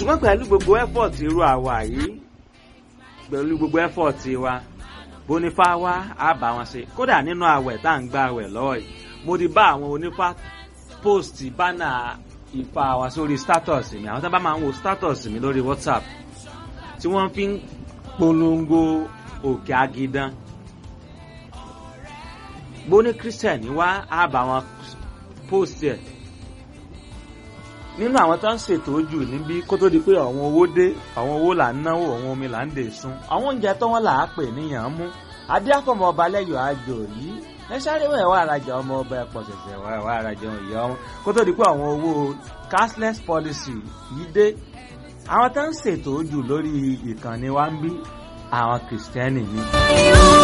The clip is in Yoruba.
ṣùgbọ́n pẹ̀lú gbogbo effort irú àwa yìí pẹ̀lú gbogbo effort wa bonifa wa á bá wọn ṣe kódà nínú àwẹ̀ tá à ń gba àwẹ̀ lọ́wọ́ yìí mo ti bá àwọn onífá post bánà ìfà wa sórí status mi àwọn tó bá máa ń wo status mi lórí whatsapp tí wọ́n fi ń polongo òkè agidan bóní christian wá á bá wọn post ẹ̀ nínú àwọn tó ń ṣètò ojú níbí kó tó di pé àwọn owó dé àwọn owó là ń náwó àwọn omi là ń dè sun àwọn oúnjẹ tó wọn là á pè níyàn mú adéàfọmọ ọba lẹyọ àjò yìí ẹ sáré wọn ẹwà arajà ọmọ ọba ẹpọ ṣẹṣẹ wọn ẹwà arajà ìyá wọn kó tó di pé àwọn owó cashless policy yìí dé àwọn tó ń ṣètò ojú lórí ìkànnì wa ń bí àwọn kìrìsìtẹ́nì ni.